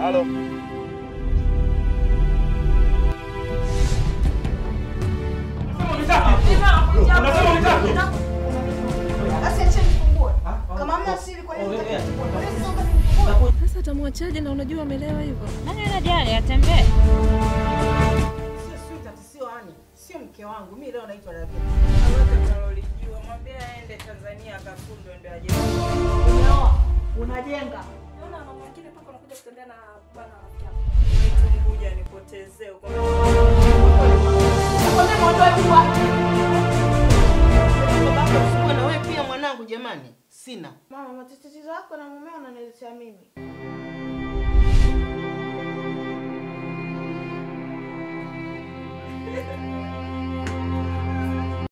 Halo. Unasema unitaki? Basi acha nifungue. Kama hamna siri kwa nini unataka nifungue? Kwa nini unataka nifungue? Sasa atamwachaje na unajua amelewa hivyo? Nani anajali atembee? Sio sweetheart, sio ani. Sio mke wangu. Mimi leo naitwa Rabi. Alolijua mwambie aende Tanzania akafundwe ndio aje. Umeoa, unajenga. Naona mama mwingine mpaka unakuja kutembea na bwana rafiki yako. Kuja nipotezee huko. Nakwambia muondoe tu wapi? Baba usikue na wewe pia mwanangu jamani. Sina. Mama, matatizo yako na mumeo unaniletea mimi.